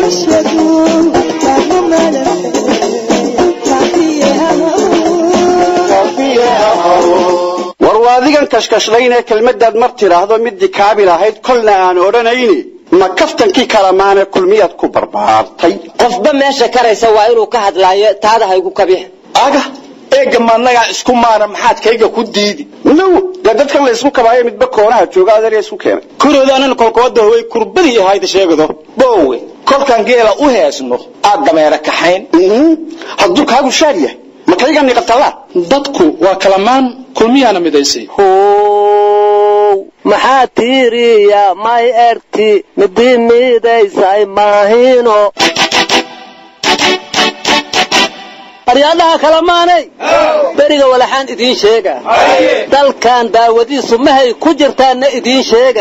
war waa adigan kashkashlaynee kelmadaad mar tidhaahdo midii kaabil ahayd kolna aan odhanayni ma kaftankii kalamaane kulmiyaad ku barbaartay qofba meesha karaysa waa inuu ka hadlaayo taada haygu kabix aga eega maanagaa isku maana maxaad kayga ku diidi now dee dadkan la isku kabaayo midba koonaha jooga adeerya isku keenay kuroodaanana kolkooda haway kurbadii ahayda sheegado boowe kolkan geela u heesno aad dameera kaxayn hadduu kaagu shaar yahay ma kayga niqatalaa dadku waa kalamaan kulmiyaana midaysay maxaa tiiriya may erti midii miidaysay maahino aryaadaha kalamaanay beriga walaxaan idiin sheega dalkan daawadiisu mahay ku jirtaanna idiin sheega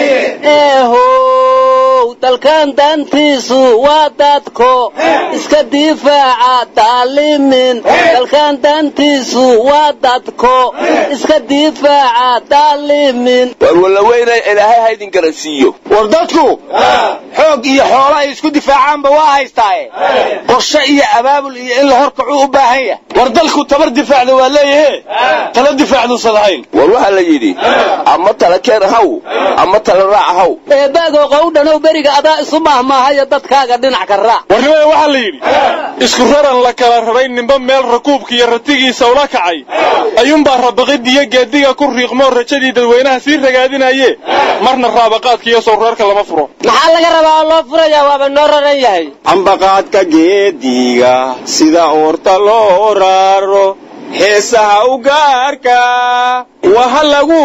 eehow dalkan daantiisu waa dadko iska difaaca daalimin dalkan daantiisu waa dadko iska difaaca daalimin war wallaweyna ilaahay ha idin garansiiyo war dadku xoog iyo xoolo ay isku difaacaanba waa haystaaye qorshe iyo abaabul iyo in la horkacu u baahan yahay war dalku tabar difaacda waa leeyahe tala difaacduusan lahayn war waxaa la yidhi ama tala keen haw ama tala raac haw eebaagoo qowdhanow beriga adaa isu maahmaahaya dadkaaga dhinac ka raac warnimada waxaa la yidhi isku raran la kala raray ninba meel rakuubka iyo ratigiisa ula kacay ayuunbaa rabaqidiyo geediga ku riiqmoo rajadii dadweynaha sii ragaadinaye marna raabaqaadka iyo sawraarka lama furo maxaa laga rabaa oo loo furayaa waaba noo raran yahay ambaqaadka geediga sida oorta loo raaro heesaha u gaarka waha lagu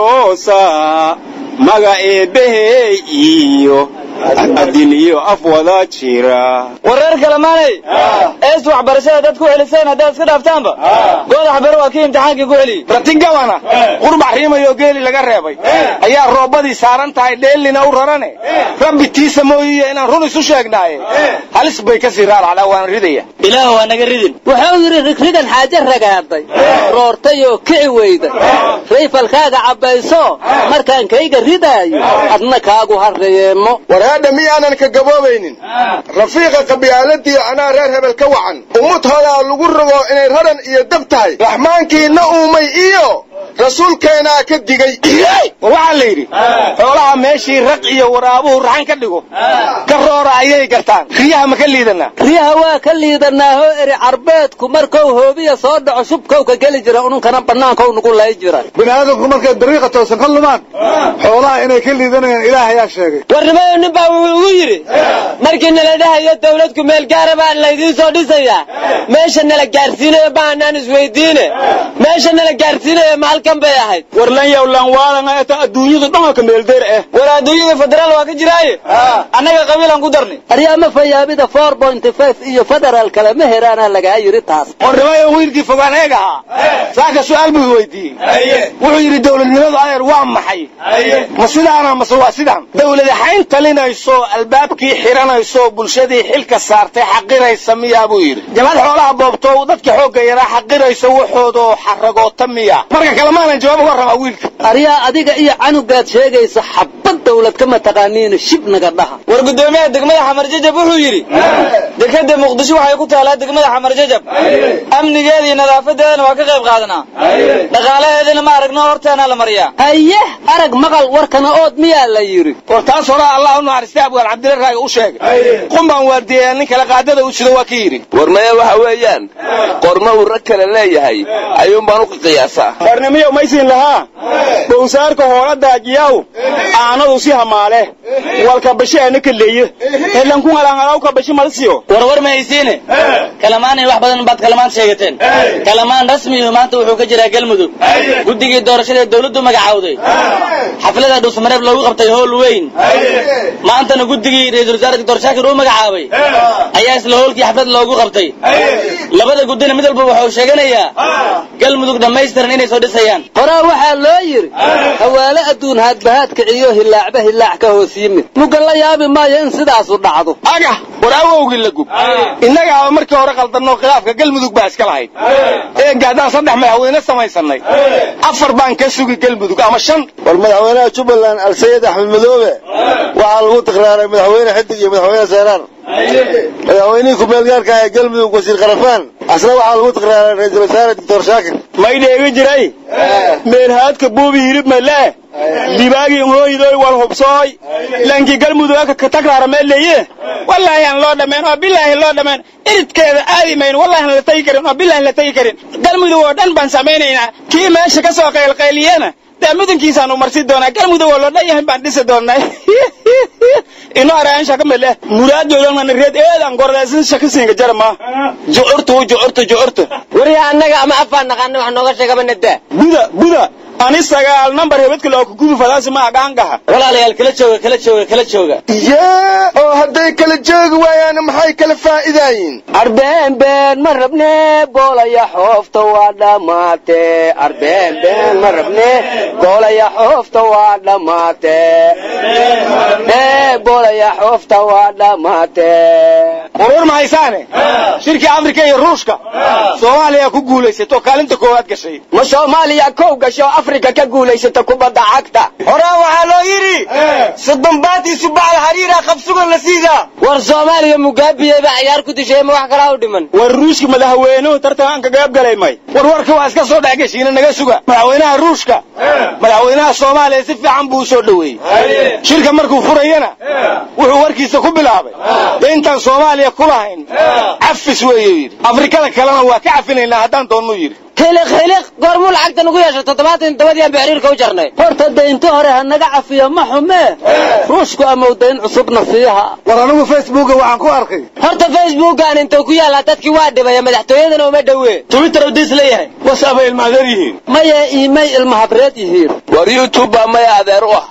aloosaa maga eebbahey iyo adin iyo af wada jira wareer kalamaanay eest waxbarashada dad ku celiseen haddaad iska dhaaftaanba goodax bere waa kii imtixaankii ku celiyey ratigawana qurbax riimayoo geeli laga reebay ayaa roobadii saaran tahay dheelina u rarane rabbi tiisa mooyiye inaan run isu sheegnaaye halis bay kasii raaracdaa waan ridaya ilaah waa naga ridin wuxuu yidhi rigrigan xaaje ragaaday roortay oo kici weyday rayfalkaaga cabbayso markaan kayga ridaayo adna kaagu harreyeemo warhaadha miyaanan ka gaboobaynin rafiiqa qabyaaladiyo anaa reer hebel ka wacan ummudhoodaa lagu rogo inay raran iyo dab tahay raxmaankiina uumay iyo rasuulkeenaa ka digay war waxaa la yidhi xoolaha meeshii raq iyo waraabuhu raxan ka dhigo ka roora ayay gartaan riyaha ma ka liidanaa riyaha waa ka liidanaahoo eri carbeedku markou hoobiya soo dhaco shubkow ka geli jira ununkana bannaankou nugu lay jira bini'aadamku markay dariiqa toosan ka lumaan xoolaha inay ka liidanayaan ilaah ayaa sheegay warnimayo nin baa wuxuu ugu yidhi markii nala dhahayo dawladku meel gaara baa laydiin soo dhisayaa meesha nala gaarsiinayo baanaan isweydiine meesha nala gaarsiinayo ma halkan bay ahayd war lan yaw lan waalan eta adduunyadu dhan ka meeldeer ah war adduunyada federaal waa ka jiraaye annaga qabiilaan ku darnay aryaama fayaabida four point five iyo federaal kale ma heraana lagaa yidhi taas warnimayo wiilkii fogaan eeg ahaa saaka su'aal buu weydiiyey wuxuu yidhi dawladnimadu adeer waa maxay ma sidaana mase waa sidaan dawladi xayn talinayso albaabkii xiranayso bulshadii xilka saartay xaqiraysa miyaa buu yidhi jamaad xoolaha boobto dadka xoogga yaraa xaqiraysa waxoodoo xaragoota miya marka kale maanan jawaab uga rabaa wiilka aryaa adiga iyo canugaad sheegaysa xabad dawlad kama taqaaniina shib naga dhaha war guddoomiyaha degmada xamar jajab wuxuu yidhi dekada muqdisho waxay ku taalaa degmada xamar jajab amnigeeda iyo nadaafadeedana waa ka qayb qaadanaa dhaqaalaheedana ma aragno horteena la mariyaa haye arag maqal warkana ood miyaa la yidhi war taas horaa allah u naxariistay abgaan cabdilla raaga u sheegay qumbaan waardiyeyaa nin kale qaadada u jido waa ka yidhi war maya waxa weeyaan qorma uu rag kale leeyahay ayuun baan u qiyaasaa warnimiyo maysin lahaa bowsaarka hoola daajiyaw aanadu si hamaale walka basheena kaleeye helanku ngalangalau ka bashi malsiyo war war ma haysiine kalamaanay wax badan baad kalamaan sheegateen kalamaan rasmiyu maanta wuxuu ka jiraa galmudug guddigii doorashada dawladdu magacawday xaflada dhuusmareeb loogu qabtay howl weyn maantana guddigii ra-iisul wasaare doctor shaakir uu magacaabay ayaa isla howlkii xaflad loogu qabtay labada guddina mid walba wuxuu sheeganayaa galmudug dhammaystiran inay soo dhisayaan horaa waxaa loo yidhi hawaale adduun haadbahaad kiciyo hilaacba hilaac ka hoos yimid mugga la yaabi maayo in sidaasu dhacdo agah war awowgii la gub innagaaba markii hore qaldanoo khilaafka galmudug baa iska lahayd eega haddaan saddex madaxweyne samaysanay afar baan ka sugi galmudug ama shan war madaxweynaha jubbaland alsayid axmed madoobe waxaa lagu tikraaray madaxweyne xidig iyo madaxweyne seeraar madaxweynihii ku-meel gaarka ah ee galmudug wasiir kharafaan asna waxaa lagu tikraaray ra-iisul wasaare doctor shaakir may dheegi jiray meelhaadka buubi hilib malee dibaagii hooydoy wal hubsooy lankii galmudug ka takraara meeleye wallaahi aan loo dhammayn oo bilaahi loo dhammayn iridkeeda aadi mayno wallahi aan la tagi karin oo bilaahi la tagi karin galmudug oo dhan baan samaynaynaa kii meesha ka soo qaylqayliyana dee mudankiisaanu marsi doonaa galmudug oo loo dhan yahay baan dhisi doonaa ino araan shaka mele muraadoodan man reed eedan gordaysan shaka siinga jarma juurtu juurtu juurtu wariya annaga ama afaan naqaana wax nooga sheegaba nadaa buda buda ani sagaal number hebedka loo ku gubi fadaasi ma agaangaha walaalayaal kala jooga kala jooga kala jooga yee oo hadday kala joogi waayaan maxay kala faa'iidaayiin arbeen been ma rabne boolaya xoofta waa dhammaate arbeen been ma rabne boolaya xoofta waa dhammaate ee boolaya xoofta waa dhammaate warwar ma haysaane shirkii afrika iyo ruushka soomaaliya ku guulaysatoo kaalinta koowaad gashay ma soomaaliya kow gasho afrika ka guulaysata kubadda cagta horaa waxaa loo yidhi soddon baatii subaxda xariira qabsugan la siidaa war soomaaliya mugaabiyey baa ciyaar ku dishay ma wax kalaa u dhiman war ruushka madaxweynuhu tartanka gaab galay may war warka waa iska soo dhex geshiina naga suga madaxweynaha ruushka madaxweynaha soomaaliya si fiican buu u soo dhoweeyey shirka markuu furayana wuxuu warkiisa ku bilaabay dee intaan soomaaliya ku lahayn cafis weeyuu yidhi afrikada kalena waa ka cafinaynaa haddaan doonnuu yidhi khiliq khiliq goormuu lacagta nagu yeesho toddobaatan todobadii aan bixiriirka u jarnay horta daynta hore ha naga cafiyo ma xumee ruushku amau dayn cusubna siiha war anigu facebooka waxaan ku arkay horta facebookan intuu ku yaallaa dadkii waa dhibaya madaxtooyadana uma dhowe twitter u diis leeyahay wasaabay ilmaadeer yihiin maye iimay ilmahabreed yihiin war youtube baa maya adeer u ah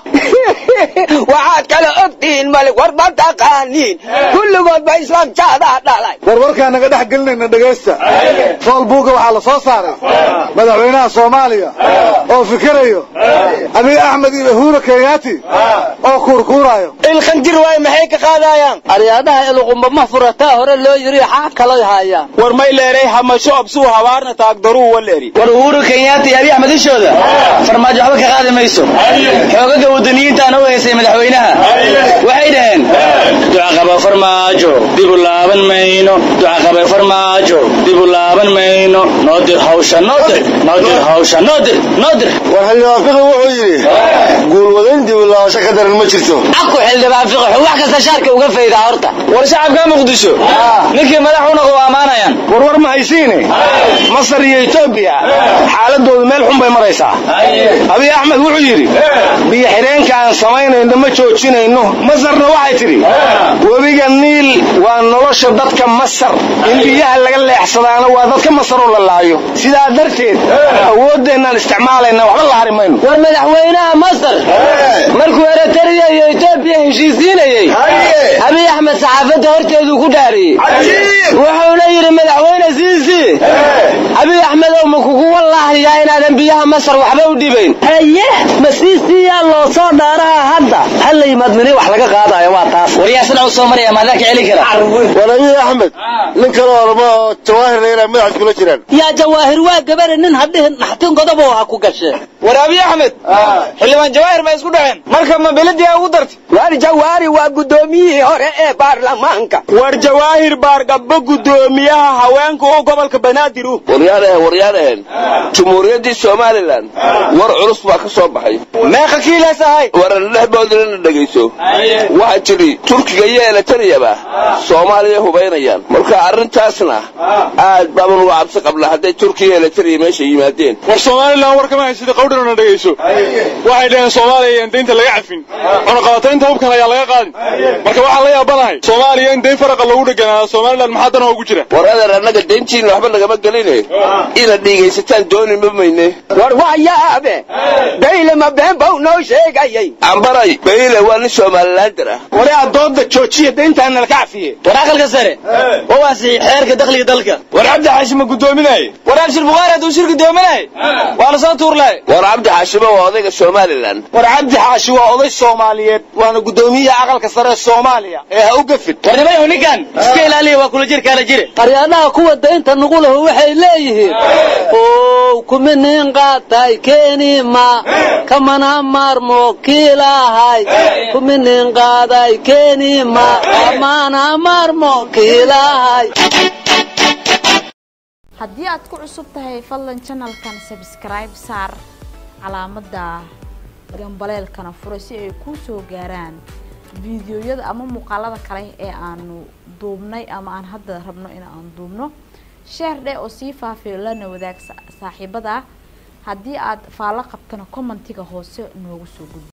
waxaad kala ogtihiin male war ma taqaaniin kulligood ba islaamjaadaa dhalay war warkaan naga dhex gelinayna dhegaysta foolbuuga waxaa la soo saaray madaxweynaha soomaaliya oo fikirayo abiy axmed iyo uhuru kenyaati oo kuurkuuraayo ilkhanjir waaye maxay ka qaadayaan aryaadaha iluqumba ma furataa hore loo yiri xaa kalay haayaan war may leeray hamasho absuu habaarna taagdaruu waleeri war uhuru kenyaata iyo abiy axmed ishooda farmaajo waxba ka qaadi mayso xoogaga wadaniyiintaana u heysay madaxweynaha waxay dhaheen ducaqaba farmaajo dibu laaban mayno ducaqaba farmaajo dibu laaban mayno noo dir hawsha noo dir noo dir hawsha noo dir noo dir war xildhibaan fiqi wuxuu yidhi guulwadayn dib u laabasho ka daran ma jirto aku xildhibaan fiqixu wax kasta shaarka uga faydaa horta war shacabka muqdisho ninkii madaxuna u ammaanayaan war war ma haysiine masar iyo etoobiya xaaladoodu meel xun bay maraysaa abiy axmed wuxuu yidhi biyo xidheenka aan samaynayno ma joojinayno masarna waxay tidhi webiga niil waa nolosha dadka masar in biyaha laga leexsadaana waa dadka masar oo la laayo sidaa darteed awooddeenaan isticmaalayna waxba la hari mayno war madaxweynaha masar markuu eritrea iyo etoobiya heshiisiinayey abiy axmed saxaafadda horteeduu ku dhaariyey wuxuuna yidhi madaxweyne siisi abiy axmed ow ma kugu wallaahiyaa inaadan biyaha masar waxba u dhibayn haye ma siisiiyaa loo soo dhaaraha hadda ha la yimaad mini wax laga qaadayo waa taas waryaa sida u soo maraya maadaa ka celi kara war abiy axmed nin kale orma oo jawaahirna inay madax iskula jiraan yaa jawaahir waa gabare nin hadhihin naxtin godobo ha ku gashee war abiy axmed xildhibaan jawaahir ma isku dhaceen marka ma beladii ugu dartay waar jawaari waa guddoomiyihii hore ee baarlamaanka war jawaahir baargabbo guddoomiyaha haweenka u gobolka banaadir u waryaanaheen waryaanaheen jumhuuriyaddii somalilan war culus baa ka soo baxay meeqa kiilaas ahay warandhehboodina na dhegayso waxaa tidhi turkiga iyo eletariyaba soomaaliya hubaynayaan marka arrintaasna aad baaban uga cabsi qabnaa hadday turkiya iyo eletariya meesha yimaadeen war somalilan war kama haysida qawdhanona dhegayso waxay dhaheen soomaaliya iyaan daynta laga cafin cunaqabataynta hubkan ayaa laga qaadin marka waxaan la yaabanahay soomaaliya in dayn faraqa lagu dheganaado somalilan maxaa dan ugu jira war adeer annaga dayntiinna waxba nagama geline inaad dhiigaysataan dooni ma mayne war waa yaabe bayle ma been bau noo sheegayay ambaray bayle waa nin somalilaandar ah wari aad dooda joojiya dayntaana laka cafiye war aqalka sare oo waasixi xeerka dakhliga dalka war cabdi xaashi ma guddoominaye war abshir bukhaari hadduu shir guddoominaye waa lasoo tuurlay war cabdi xaashimo waa odayga somalilan war cabdi xaashi waa oday soomaaliyeed waana guddoomiyaha aqalka sare ee soomaaliya ee ha u gafid war nimayahu ninkan iska ilaaliya waa kula jir kaala jire qaryadaha kuwa daynta nugu lahu waxay leeyihiin ow kuma nin qaatay keenima kamana maarmo kiilahay kuma nin qaaday keenima kamana maarmo kiilahay haddii aad ku cusub tahay fadlan janalkan sabskribe saar calaamadda gambaleelkana fura si ay kuu soo gaaraan fiidiyoyada ama muuqaalada kale ee aanu duubnay ama aan hadda rabno in aan duubno sheer dheh oo sii faafiyo lana wadaag saaxiibada haddii aad faallo qabtana commentiga hoose noogu soo gudbi